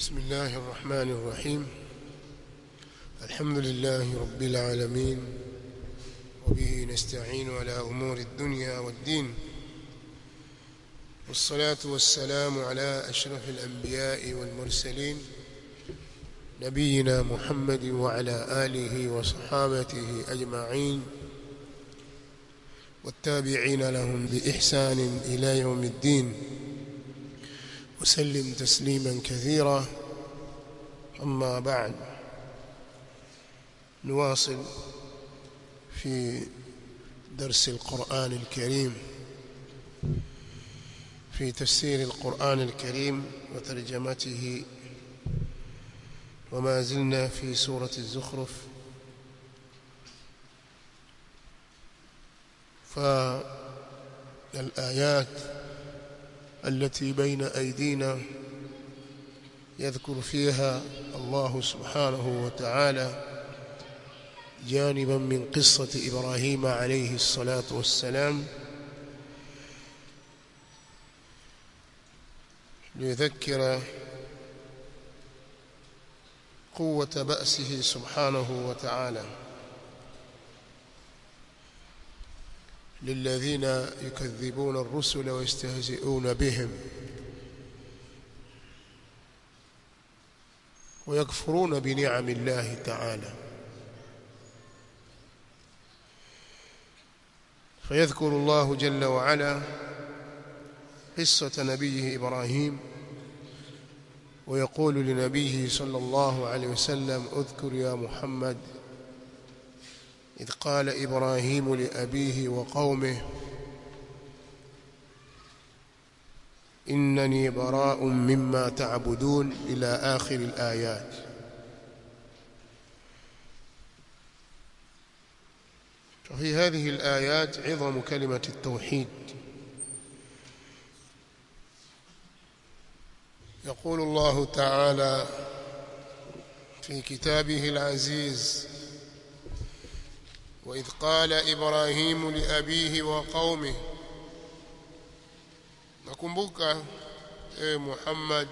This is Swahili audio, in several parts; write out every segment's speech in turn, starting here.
بسم الله الرحمن الرحيم الحمد لله رب العالمين وبه نستعين على أمور الدنيا والدين والصلاة والسلام على أشرف الأنبياء والمرسلين نبينا محمد وعلى آله وصحابته أجمعين والتابعين لهم بإحسان إلى يوم الدين وسلم تسليما كثيرا أما بعد نواصل في درس القرآن الكريم في تفسير القرآن الكريم وترجمته وما زلنا في سورة الزخرف فالآيات التي بين أيدينا يذكر فيها الله سبحانه وتعالى جانبا من قصة إبراهيم عليه الصلاة والسلام ليذكر قوة بأسه سبحانه وتعالى للذين يكذبون الرسل ويستهزئون بهم ويكفرون بنعم الله تعالى فيذكر الله جل وعلا قصة نبيه إبراهيم ويقول لنبيه صلى الله عليه وسلم اذكر يا محمد إذ قال إبراهيم لأبيه وقومه إنني براء مما تعبدون إلى آخر الآيات ففي هذه الآيات عظم كلمة التوحيد يقول الله تعالى في كتابه العزيز وإذ قال إبراهيم لأبيه وقومه nakumbuka e Muhammad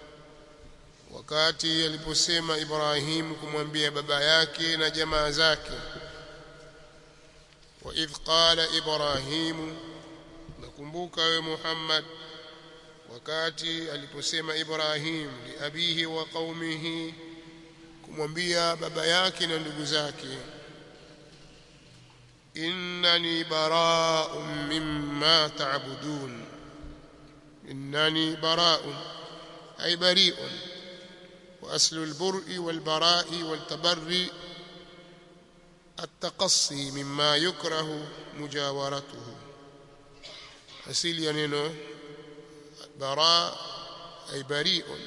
wakati aliposema Ibrahim kumwambia baba yake na jamaa zake wa idh qala Ibrahim nakumbuka we Muhammad wakati aliposema Ibrahim li abihi wa qaumihi kumwambia baba yake na ndugu zake innani bara'un mimma ta'budun innani bara'un ay bari'un wa aslu al-bur'i wal-bara'i wal-tabarri التقصي مما يكره مجاورته asili ya neno bara ay bari'un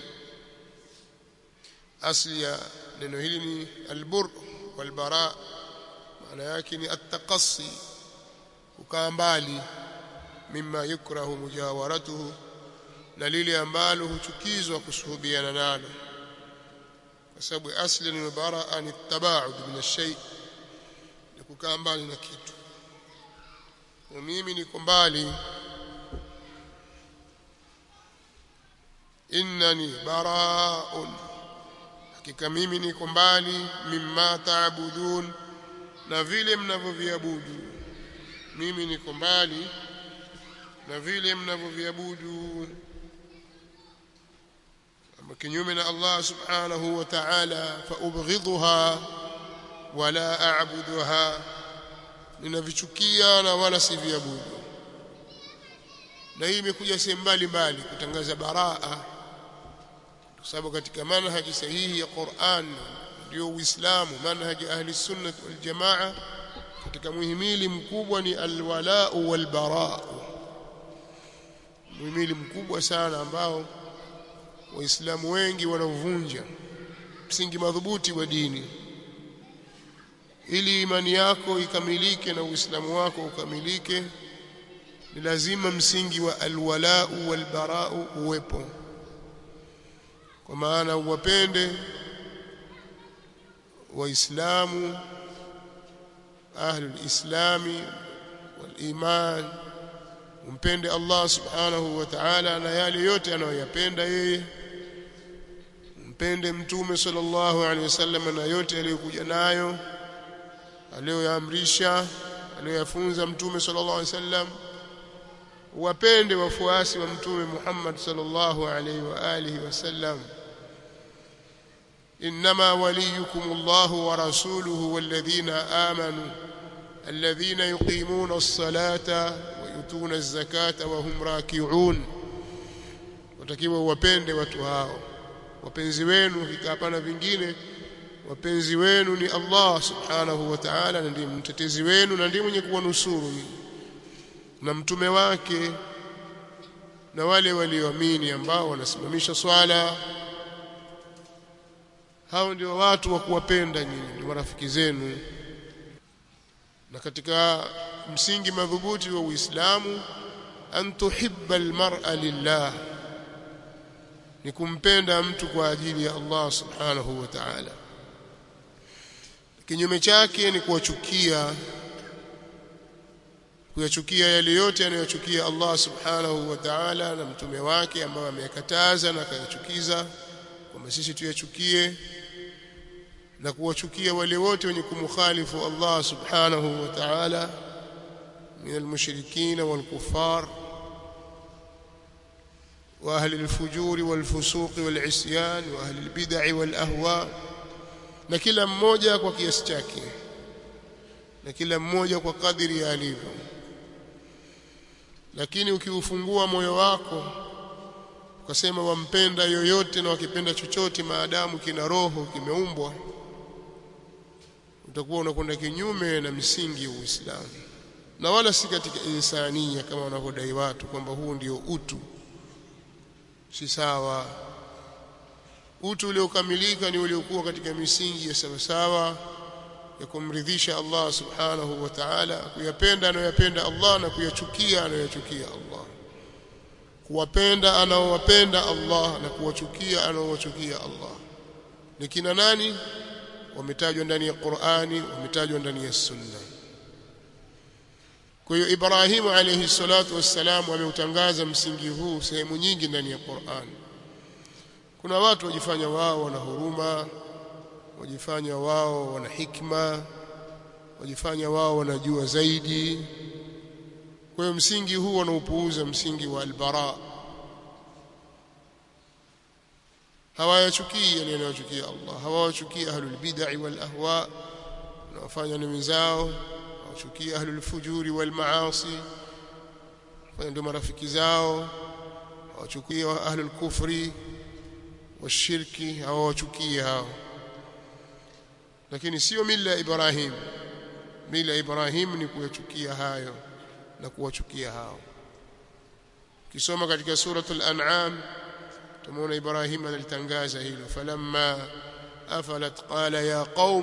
asli ya neno hili ni albur walbara maana yake ni attaqassi kukaa mbali mimma yukrahu mujawaratuhu na lile ambalo huchukizwa kusuhubiana nalo kwa sababu asli ni baraa ni tabaud min ash-shay ni kukaa mbali na kitu na mimi niko mbali innani bara'un hakika mimi niko mbali mimma taabudun na vile mnavyoviabudu mimi niko mbali na vile mnavyoviabudu ama kinyume na Allah subhanahu wa ta'ala fa ubghidha wala a'buduha ninavichukia na wala siviabudu na hii imekuja sehemu mbalimbali kutangaza baraa kwa sababu katika manhaji sahihi ya Qur'an ndio Uislamu manhaji ahli sunnah wal jamaa katika muhimili mkubwa ni alwala wal bara muhimili mkubwa sana ambao waislamu wengi wanavunja msingi madhubuti wa dini ili imani yako ikamilike na uislamu wako ukamilike ni lazima msingi wa alwala wal bara uwepo kwa maana uwapende waislamu ahlul islami wal iman umpende Allah subhanahu wa ta'ala na yale yote anayoyapenda yeye mpende mtume sallallahu alaihi wasallam na yote aliyokuja nayo aliyoyaamrisha aliyoyafunza mtume sallallahu alaihi wasallam wapende wafuasi wa mtume Muhammad sallallahu alaihi wa alihi wasallam انما وليكم الله ورسوله والذين امنوا الذين يقيمون الصلاه ويؤتون الزكاه وهم راكعون watakiwa wapende watu hao wapenzi wenu hapana vingine wapenzi wenu ni Allah subhanahu wa ta'ala na ndiye mtetezi wenu na ndiye mwenye kuwanusuru na mtume wake na wale walioamini ambao wanasimamisha swala hao ndio watu wa kuwapenda nyinyi ni marafiki zenu na katika msingi madhubuti wa Uislamu an tuhibba almar'a lillah ni kumpenda mtu kwa ajili ya Allah subhanahu wa ta'ala kinyume chake ni kuwachukia kuyachukia yale yote anayochukia Allah subhanahu wa ta'ala na mtume wake ambao ameyakataza na akayachukiza kwamba sisi tuyachukie na kuwachukia wale wote wenye kumkhalifu Allah subhanahu wa ta'ala min almushrikin walkuffar واهل الفجور والفسوق والعصيان واهل البدع والاهواء na kila mmoja kwa kiasi chake na kila mmoja kwa kadiri alivyo lakini ukiufungua moyo wako ukasema wampenda yoyote na wakipenda chochote maadamu kina roho kimeumbwa utakuwa unakwenda kinyume na misingi ya Uislamu na wala si katika insania kama wanavyodai watu kwamba huu ndio utu si sawa utu uliokamilika ni uliokuwa katika misingi ya sawasawa ya kumridhisha Allah subhanahu wa ta'ala kuyapenda anayoyapenda Allah na kuyachukia anayoyachukia Allah kuwapenda anaowapenda Allah na kuwachukia anaowachukia Allah ni kina nani wametajwa ndani ya Qur'ani wametajwa ndani ya Sunna kwa hiyo Ibrahim alayhi salatu wassalam ameutangaza msingi huu sehemu nyingi ndani ya Qur'an kuna watu wajifanya wao wana huruma wajifanya wao wana hikma wajifanya wao wanajua zaidi kwa hiyo msingi huu wanaupuuza msingi wa albara hawayachukii yale yanayochukia Allah hawawachukii ahlul bid'ah wal ahwa wanaofanya ni wenzao hawachukia ahlul fujuri wal maasi fanya ndio marafiki zao hawachukia ahlul kufri washirki hawachukia hao lakini sio mila ya Ibrahim mila ya Ibrahim ni kuyachukia hayo na kuwachukia hao kisoma katika suratul an'am tumeona Ibrahim analitangaza hilo falamma afalat qala ya qaum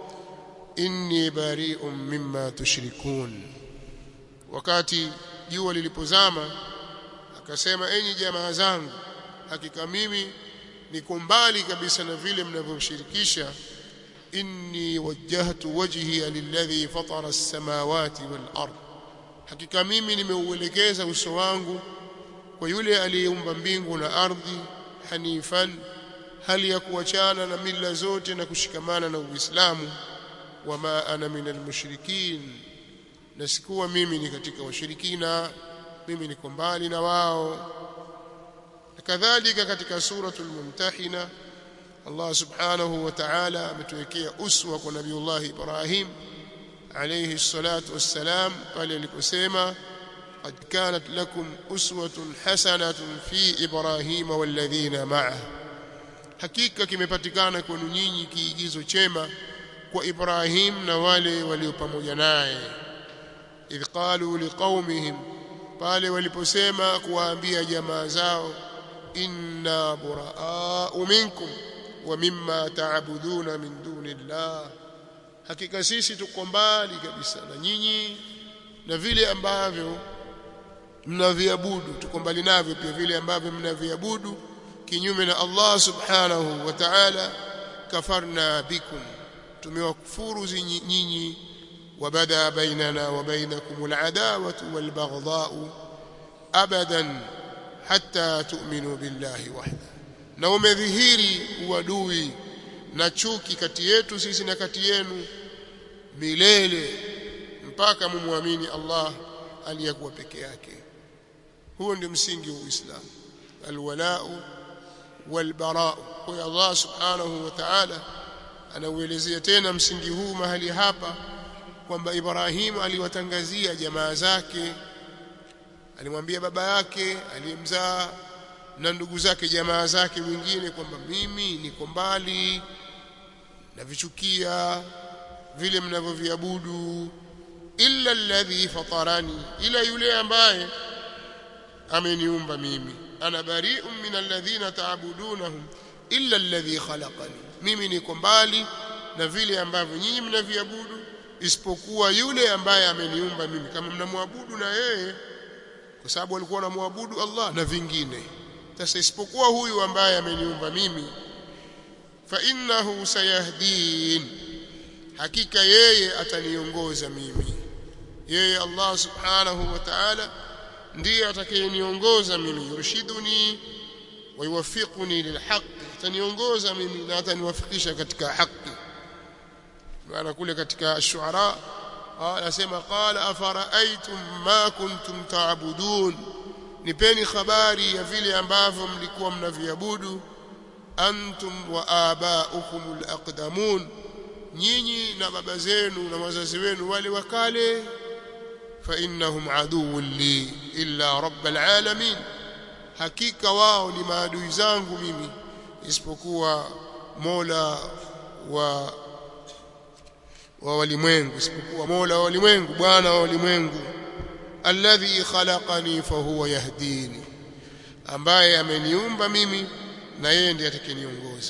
inni bari'un mimma tushrikun wakati jua lilipozama akasema enyi jamaa zangu hakika mimi niko mbali kabisa na vile mnavyomshirikisha inni wajjahtu wajhiya lilladhi fatara as-samawati wal ard hakika mimi nimeuelekeza uso wangu kwa yule aliyeumba mbingu na ardhi hanifan hali ya kuachana na mila zote na kushikamana na Uislamu wama ana minal mushrikin na sikuwa mimi ni katika washirikina mimi niko mbali na wao kadhalika katika suratul mumtahina Allah subhanahu wa ta'ala ametuwekea uswa kwa nabiullah Ibrahim alayhi salatu wassalam pale aliposema قد كانت لكم أسوة حسنة في إبراهيم والذين معه hakika kimepatikana kwenu nyinyi kiigizo chema kwa Ibrahim na wale walio pamoja naye idh qalu liqaumihim pale waliposema kuwaambia jamaa zao inna buraa'u minkum wa mimma ta'buduna min dunillah hakika sisi tuko mbali kabisa na nyinyi na vile ambavyo mnaviabudu tuko mbali navyo pia vile ambavyo mnaviabudu kinyume na Allah subhanahu wa ta'ala kafarna bikum tumewakufuru nyinyi وبدا بيننا وبينكم العداوة والبغضاء أبدا حتى تؤمنوا بالله وحده na umedhihiri uadui na chuki kati yetu sisi na kati yenu milele mpaka mumwamini Allah aliyekuwa peke yake huo ndio msingi wa Uislamu alwalau walbarau kwa Allah subhanahu wa ta'ala anauelezea tena msingi huu mahali hapa kwamba Ibrahimu aliwatangazia jamaa zake alimwambia baba yake aliyemzaa na ndugu zake jamaa zake wengine kwamba mimi niko mbali navichukia vile mnavyoviabudu illa alladhi fatarani ila yule ambaye ameniumba mimi ana bari'un min alladhina ta'budunahum illa alladhi khalaqani mimi niko mbali na vile ambavyo nyinyi mnaviabudu isipokuwa yule ambaye ameniumba mimi kama mnamwabudu na yeye kwa sababu walikuwa wanamwabudu Allah na vingine sasa isipokuwa huyu ambaye ameniumba mimi fa innahu sayahdin hakika yeye ataniongoza mimi yeye Allah subhanahu wa ta'ala ndiye atakayeniongoza mimi yurshiduni wa yuwaffiquni lilhaq ataniongoza mimi na ataniwafikisha katika haki maana kule katika shuara anasema qala afara'aytum ma kuntum ta'budun nipeni habari ya vile ambavyo mlikuwa mnaviabudu antum wa aba'ukum alaqdamun nyinyi na baba zenu na wazazi wenu wale wakale fa innahum aduwwun li illa rabbil alamin hakika wao ni maadui zangu mimi isipokuwa Mola wa wa walimwengu isipokuwa Mola wa walimwengu Bwana wa walimwengu alladhi khalaqani fa huwa yahdini ambaye ameniumba mimi na yeye ndiye atakayeniongoza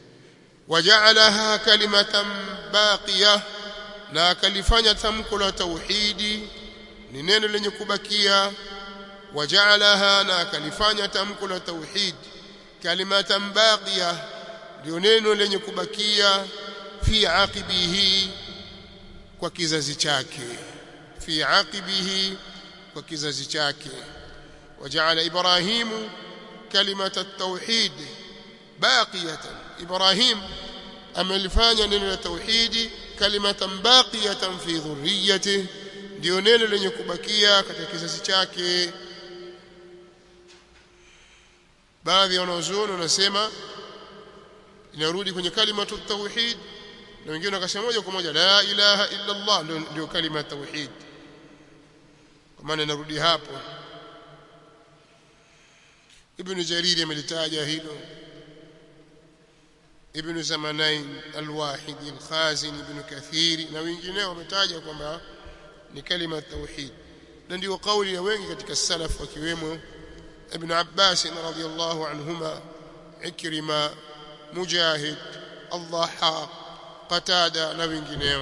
waja'alaha kalimatan baqiya na akalifanya tamko la tauhidi ni neno lenye kubakia waja'alaha na akalifanya tamko la tauhid kalimatan baqiya ndio neno lenye kubakia fi aqibihi kwa kizazi chake fi aqibihi kwa kizazi chake waja'ala ibrahimu kalimata at-tauhid baqiyatan ibrahim amelifanya neno la tauhidi kalimatan baqiyatan fi dhurriyyatihi ndio neno lenye kubakia katika kizazi chake baadhi ya wanazuoni wanasema inarudi kwenye kalimatu tauhid na wengine wakasema moja kwa moja la ilaha illa Allah ndio, ndio kalima tauhid kwa maana inarudi hapo ibn jariri amelitaja hilo ibn zamanain alwahidi alkhazin ibn kathiri na wengineo wametaja kwamba ni kalima tauhid na ndio kauli ya wengi katika salaf wakiwemo ibn abbas radhiyallahu anhuma ikrima mujahid allah qatada na wengineo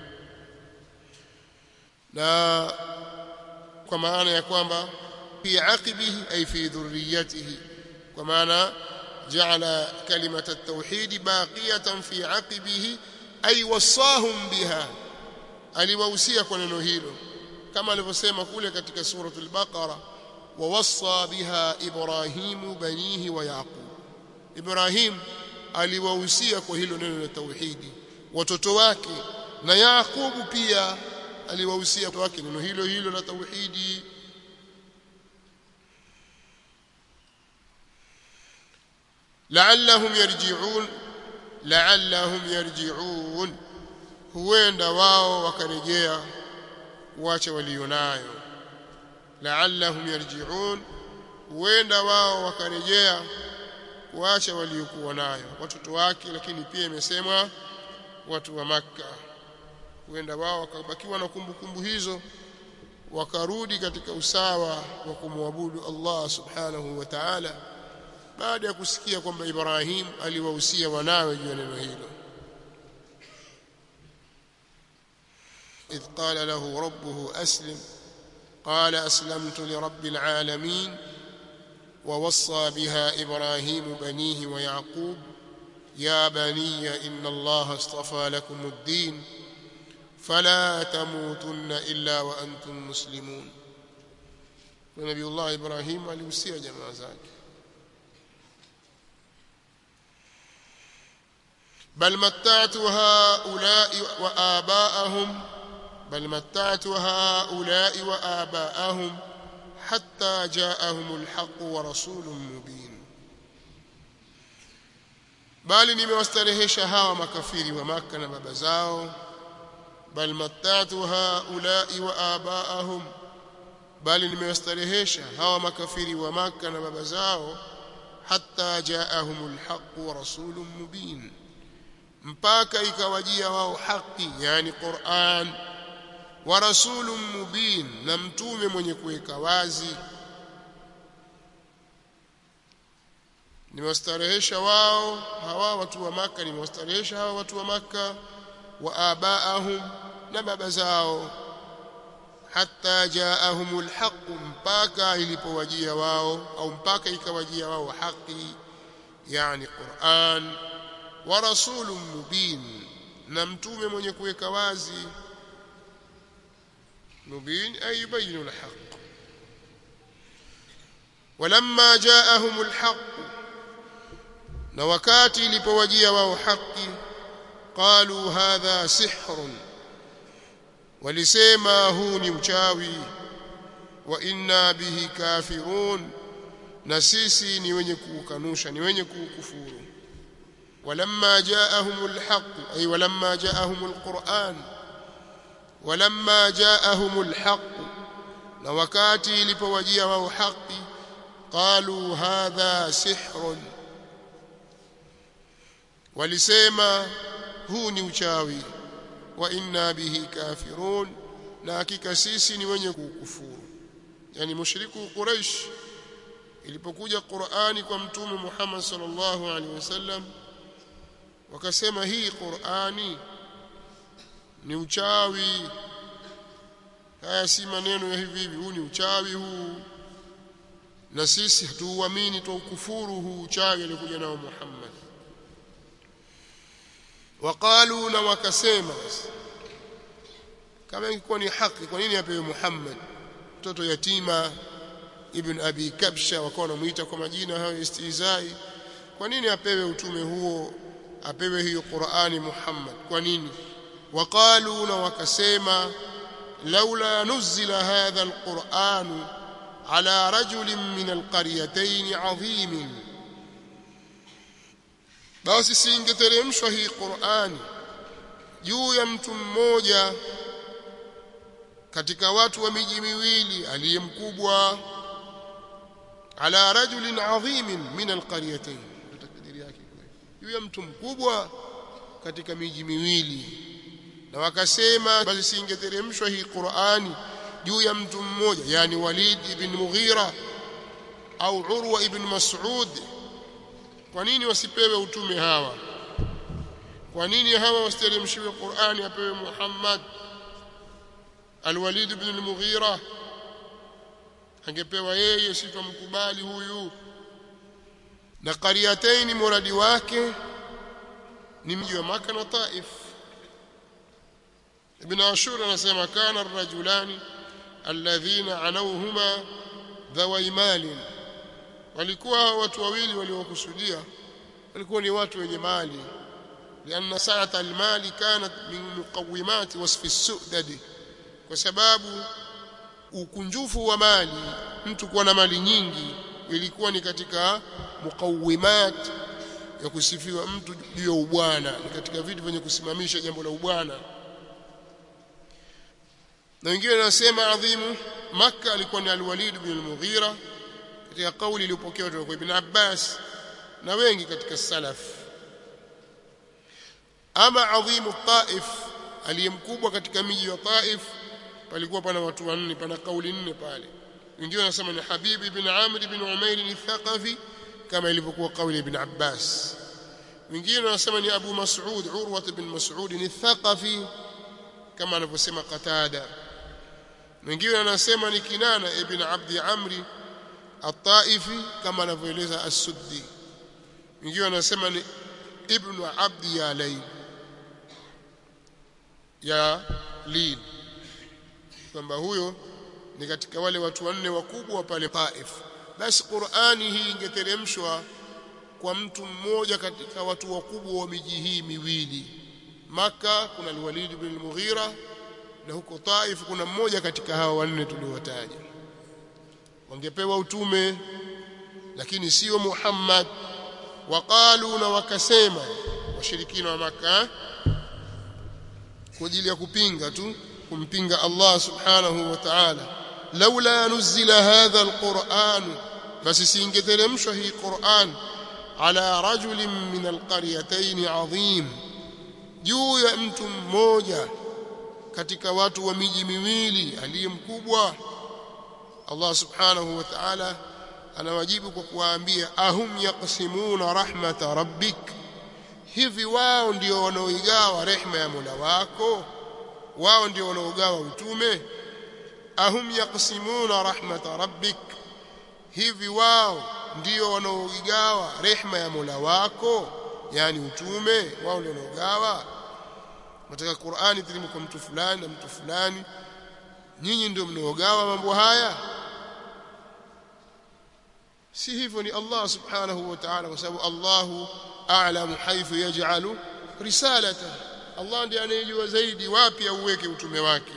na kwa maana ya kwamba fi aqibihi ay fi dhurriyyatihi kwa maana ja'ala kalimat at-tauhid baqiyatan fi aqibihi ay wasahum biha aliwahusia kwa neno hilo kama alivyosema kule katika suratul baqara wawassa biha ibrahimu banihi wa yaqub ibrahim aliwahusia kwa hilo neno la tauhidi watoto wake na yaqubu pia aliwahusia watoto wake neno hilo hilo la tauhidi la'allahum yarji'un la'allahum yarji'un huenda wao wakarejea kuacha walionayo la'allahum yarji'un huenda wao wakarejea kuacha waliokuwa nayo watoto wake lakini pia imesemwa watu wa maka huenda wao wakabakiwa na kumbukumbu hizo wakarudi katika usawa wa kumwabudu Allah subhanahu wa ta'ala baada ya kusikia kwamba Ibrahim aliwahusia wanawe juu ya neno hilo إذ قال له ربه أسلم قال أسلمت لرب العالمين ووصى بها إبراهيم بنيه ويعقوب يا بني إن الله اصطفى لكم الدين فلا تموتن إلا وأنتم مسلمون ونبي الله إبراهيم alihusia jamaa zake bal matta'tu haula'i wa aba'ahum bal matta'tu haula'i wa aba'ahum hatta ja'ahumul haqq wa rasulun mubin bali nimewastarehesha hawa makafiri wa maka na baba zao bal matta'tu haula'i wa aba'ahum bali nimewastarehesha hawa makafiri wa maka na baba zao hatta ja'ahumul haqq wa rasulun mubin mpaka ikawajia wao haki yani Qur'an wa rasulun mubin na mtume mwenye kuweka wazi nimewastarehesha wao hawa watu wa maka nimewastarehesha hawa watu wa maka wa abaahum na baba zao hatta jaahumul haqq mpaka ilipowajia wao au mpaka ikawajia wao haki yani Qur'an wa rasulun mubin na mtume mwenye kuweka wazi mubin ay yubayinu alhaq walamma jaahumul haqq na wakati ilipowajia wao haki qalu hadha sihrun walisema huu ni uchawi wa inna bihi kafirun na sisi ni wenye kuukanusha ni wenye kuukufuru ولما جاءهم الحق أي ولما جاءهم القرآن ولما جاءهم الحق لوكاتي لپوجيا وهو حق قالوا هذا سحر ولسما هو ni uchawi wa inna bihi kafirun na hakika sisi ni wenye kukufuru yani mushriku quraish ilipokuja Qur'ani kwa mtume Muhammad sallallahu alaihi wasallam wakasema hii Qur'ani ni uchawi haya si maneno ya hivi hivi huu ni uchawi huu na sisi hatuuamini tuukufuru huu uchawi alikuja nao Muhammad waqalu na wakasema kama ingekuwa ni haki kwa nini apewe Muhammad mtoto yatima ibn abi kabsha wakawa wanamuita kwa majina hayo istizai kwa nini apewe utume huo apewe hiyo Qur'ani Muhammad kwa nini waqalu na wakasema laula nuzila hadha alquran ala rajulin min alqaryatayn adhim basi singeteremshwa hii Qur'ani juu ya mtu mmoja katika watu wa miji miwili aliyemkubwa ala rajulin adhim min alqaryatayn takdiri yake juu ya mtu mkubwa katika miji miwili na wakasema basi singeteremshwa hii Qur'ani juu ya mtu mmoja yani Walid ibn Mughira au Urwa ibn Mas'ud kwa nini wasipewe utume hawa kwa nini hawa wasiteremshiwe Qur'ani apewe Muhammad Al-Walid ibn al-Mughira angepewa yeye sitomkubali huyu na qaryatain muradi wake ni mji wa Maka na Taif Ibn Ashur anasema kana ar-rajulani alladhina anawhuma dhawai mali walikuwa watu wawili waliokusudia walikuwa ni watu wenye mali لأن سعة المال كانت من مقومات وصف السؤدد kwa sababu ukunjufu wa mali mtu kuwa na mali nyingi ilikuwa ni katika muqawimat ya kusifiwa mtu juu ya ubwana ni katika vitu vyenye kusimamisha jambo la ubwana na wengine wanasema adhimu Makka alikuwa ni al-Walid ibn al-Mughira katika kauli iliyopokewa kutoka kwa Ibn Abbas na wengi katika salaf ama adhimu Taif aliyemkubwa katika miji wa Taif palikuwa pana watu wanne pana kauli nne pale wengine wanasema ni Habib ibn Amr ibn Umair al-Thaqafi kama ilivyokuwa kauli ibn Abbas wengine wanasema ni Abu Mas'ud Urwa ibn Mas'ud al-Thaqafi kama anavyosema Qatada wengine wanasema ni Kinana ibn Abdi Amri at-Taifi kama anavyoeleza As-Suddi wengine wanasema ni Ibn Abdi Yalay ya Lid kwamba huyo ni katika wale watu wanne wakubwa pale Taif basi Qur'ani hii ingeteremshwa kwa mtu mmoja katika watu wakubwa wa miji hii miwili maka kuna al-Walid bin al-Mughira na huko Taif kuna mmoja katika hawa wanne tuliowataja wangepewa utume lakini sio Muhammad waqalu na wakasema washirikina wa maka kwa ajili ya kupinga tu kumpinga Allah subhanahu wa ta'ala laula nuzila hadha alquran basi singeteremshwa hii Qur'an ala rajulin min alqaryatayn adhim juu ya mtu mmoja katika watu wa miji miwili aliye mkubwa Allah subhanahu wa ta'ala anawajibu kwa kuwaambia ahum yaqsimuna rahmata rabbik hivi wao ndio wanaoigawa rehema ya Mola wako wao ndio wanaogawa utume ahum yaqsimuna rahmata rabbik hivi wao ndio wanaoigawa rehema ya Mola wako yani utume wao ndio wanaogawa katika Qur'ani tilimu kwa mtu fulani na mtu fulani nyinyi ndio mnaogawa mambo haya si hivyo ni Allah subhanahu wa ta'ala kwa sababu Allahu a'lamu haythu yaj'alu risalata Allah ndiye anayejua zaidi wapi auweke utume wake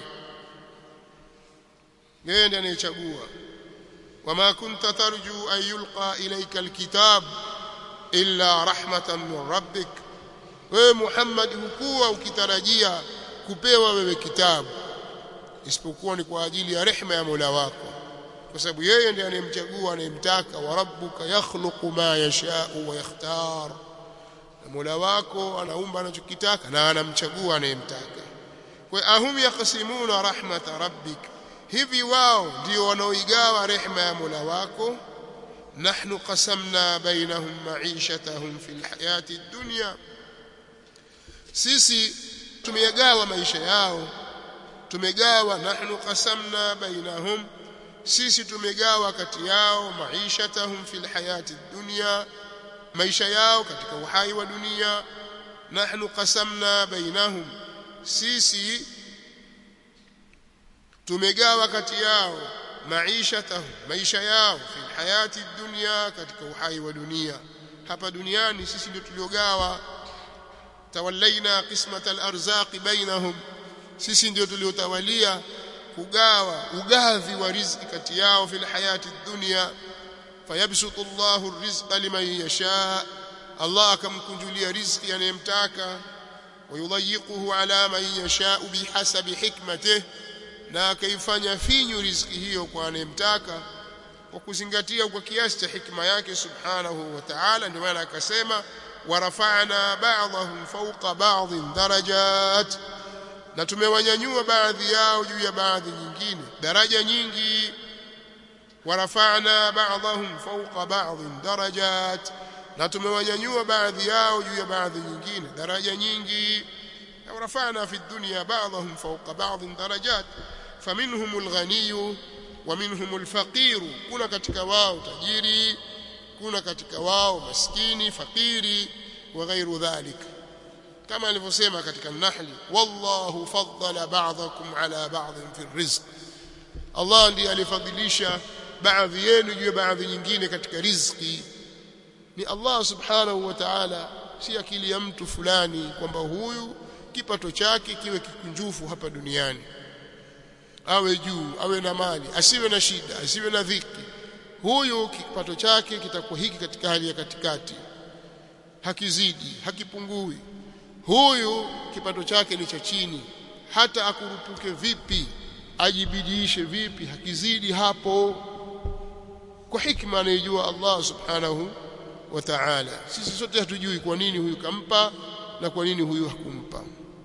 yeye ndiye anayechagua wama kunta tarju an yulqa ilayka alkitab illa rahmatan min rabbik wewe Muhammad hukuwa ukitarajia kupewa wewe kitabu isipokuwa ni kwa ajili ya rehema ya Mola wako kwa sababu yeye ndiye anayemchagua anayemtaka wa rabbuka yakhluqu ma yasha'u wa yakhtar na Mola wako anaumba anachokitaka na anamchagua anayemtaka kwa ahum yaqsimuna rahmata rabbik hivi wao ndio wanaoigawa rehema ya Mola wako nahnu qasamna bainahum ma'ishatahum fil hayati dunya sisi tumegawa maisha yao tumegawa nahnu qasamna bainahum sisi tumegawa kati yao maishatahum fil hayati dunya maisha yao katika uhai wa dunia nahnu qasamna bainahum sisi tumegawa kati yao maishatahum maisha yao fil hayati dunya katika uhai wa dunia hapa duniani sisi ndio tuliogawa tawallaina qismat al-arzaq bainahum sisi ndio tuliotawalia kugawa ugavi wa riziki kati yao fil hayati dunya fayabsutu Allahu ar-rizqa liman yasha Allah akamkunjulia riziki anayemtaka wayudayyiquhu ala man yasha bihasabi hikmatihi na akaifanya finyu riziki hiyo kwa anayemtaka kwa kuzingatia kwa kiasi cha hikma yake subhanahu wa ta'ala ndio maana akasema warafa'na ba'dahum fawqa ba'dhin darajat na tumewanyanyua baadhi yao juu ya baadhi nyingine daraja nyingi warafa'na ba'dahum fawqa ba'dhin darajat na tumewanyanyua baadhi yao juu ya baadhi nyingine daraja nyingi ورفعنا في الدنيا بعضهم فوق بعض درجات فمنهم الغني ومنهم الفقير كنا katika wao tajiri kuna katika wao maskini fakiri wa ghairu dhalik kama alivyosema katika nahli wallahu faddala ba'dakum ala ba'd fi rizq Allah ndiye alifadhilisha baadhi yenu juu ya baadhi nyingine katika riziki ni Allah subhanahu wa ta'ala si akili ya mtu fulani kwamba huyu kipato chake kiwe kikunjufu hapa duniani awe juu awe na mali asiwe na shida asiwe na dhiki huyu kipato chake kitakuwa hiki katika hali ya katikati hakizidi hakipungui huyu kipato chake ni cha chini hata akurupuke vipi ajibidiishe vipi hakizidi hapo kwa hikma anayejua Allah subhanahu wa ta'ala sisi sote hatujui kwa nini huyu kampa na kwa nini huyu hakumpa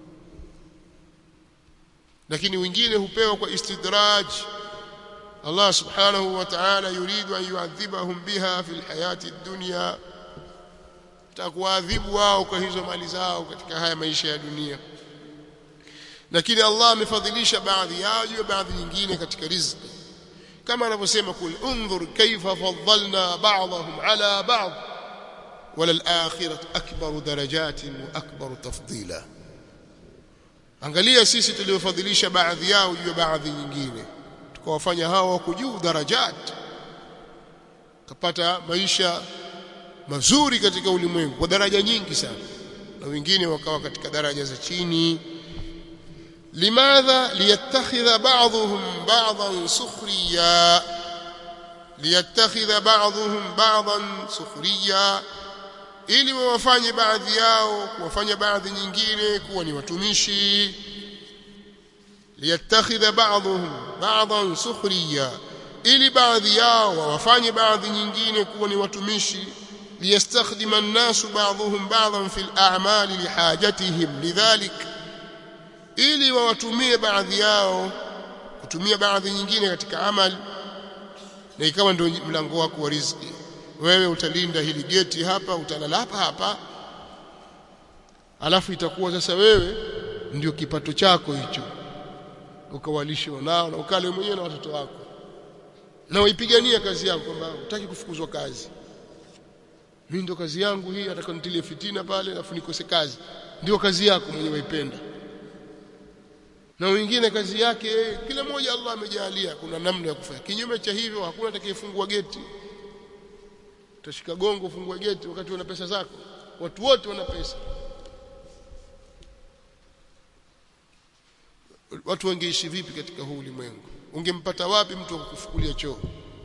lakini wengine hupewa kwa istidraj Allah subhanahu wa ta'ala yuridu an yu'adhibahum biha fil hayati dunya takuadhibu wao kwa hizo mali zao katika haya maisha ya dunia lakini Allah amefadhilisha baadhi yao juu ya baadhi nyingine katika riziki kama anavyosema kul unzur kayfa faddalna ba'dahum ala ba'd wala al-akhiratu akbaru darajatin wa akbaru tafdila angalia sisi tuliofadhilisha baadhi yao juu ya baadhi nyingine tukawafanya hao wako juu darajat kapata maisha mazuri katika ulimwengu kwa daraja nyingi sana na wengine wakawa katika daraja za chini limadha liyattakhidha ba'dhum ba'dhan sukhriya liyattakhidha ba'dhum ba'dhan sukhriya ili wawafanye baadhi yao kuwafanya baadhi nyingine kuwa ni watumishi liyattakhidha ba'dhum ba'dhan sukhriya ili baadhi yao wawafanye baadhi nyingine kuwa ni watumishi liyastakhdima an-nasu ba'dhum ba'dhan fil a'mali lihajatihim lidhalik ili wawatumie baadhi yao kutumia baadhi nyingine katika amali na ikawa ndio mlango wako wa riziki wewe utalinda hili geti hapa utalala hapa hapa alafu itakuwa sasa wewe ndio kipato chako hicho ukawalishe nao na ukale mwenyewe na watoto wako na uipigania kazi yako kwamba utaki kufukuzwa kazi mimi ndio kazi yangu hii atakanitilie fitina pale alafu nikose kazi ndio kazi yako mwenyewe waipenda na wengine kazi yake kila mmoja Allah amejalia kuna namna ya kufanya kinyume cha hivyo hakuna atakayefungua geti utashika gongo ufungua geti wakati una pesa zako watu wote wana pesa watu wangeishi vipi katika huu ulimwengu ungempata wapi mtu wa kukufukulia choo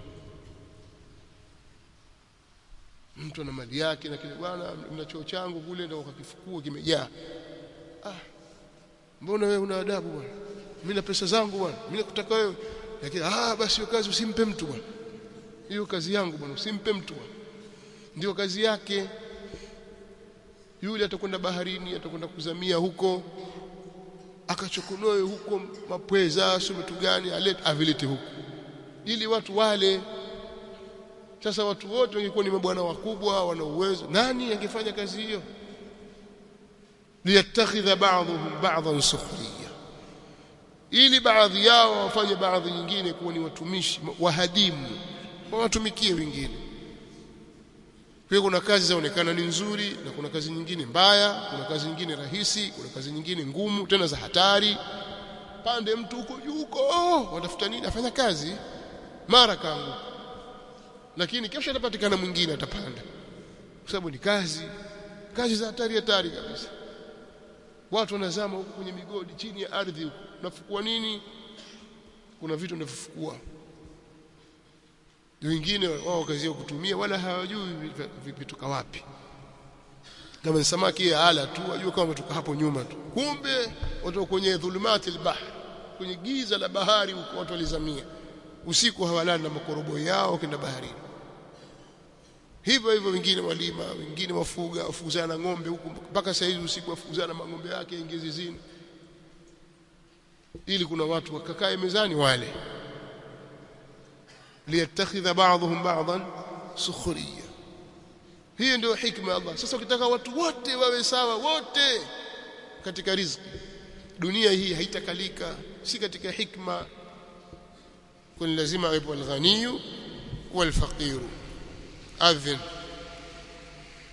mtu ana mali yake na kile bwana na choo changu kule ndio ukakifukua kimejaa ah mbona wewe una adabu bwana mimi na pesa zangu bwana mimi nakutaka wewe lakini ah basi hiyo kazi usimpe mtu bwana hiyo kazi yangu bwana usimpe mtu bwana ndio kazi yake yule atakwenda baharini atakwenda kuzamia huko akachokonoe huko mapweza sio vitu gani alete avilete huko ili watu wale sasa watu wote wangekuwa ni mabwana wakubwa wana uwezo nani angefanya kazi hiyo liyattakhidha ba'dhum ba'dhan sukhriya ili baadhi yao wafanye baadhi nyingine kuwa ni watumishi wahadimu wawatumikie wengine kwa kuna kazi zaonekana ni nzuri na kuna kazi nyingine mbaya kuna kazi nyingine rahisi kuna kazi nyingine ngumu tena za hatari pande mtu huko juu huko oh, watafuta nini afanya kazi mara kangu lakini kesho atapatikana mwingine atapanda kwa sababu ni kazi kazi za hatari hatari kabisa watu wanazama huko kwenye migodi chini ya ardhi huko nafukua nini kuna vitu ndivofukua wengine wao kazi yao kutumia wala hawajui vitoka wapi kama ni samaki ya ala tu wajua kama umetoka hapo nyuma tu kumbe watu kwenye dhulumati albahr kwenye giza la bahari huko watu walizamia usiku hawalali na makorobo yao kenda baharini hivyo hivyo wengine walima wengine wafuga wafukuzana ng'ombe huku mpaka saa hizi usiku wafukuzana mang'ombe yake ingie zizini ili kuna watu wakakae mezani wale liyattakhidha ba'dhum ba'dhan sukhriya hiyo ndio hikma ya Allah sasa ukitaka watu wote wawe sawa wote katika riziki dunia hii haitakalika si katika hikma kun lazima awepo al-ghaniyu wal-faqiru adhin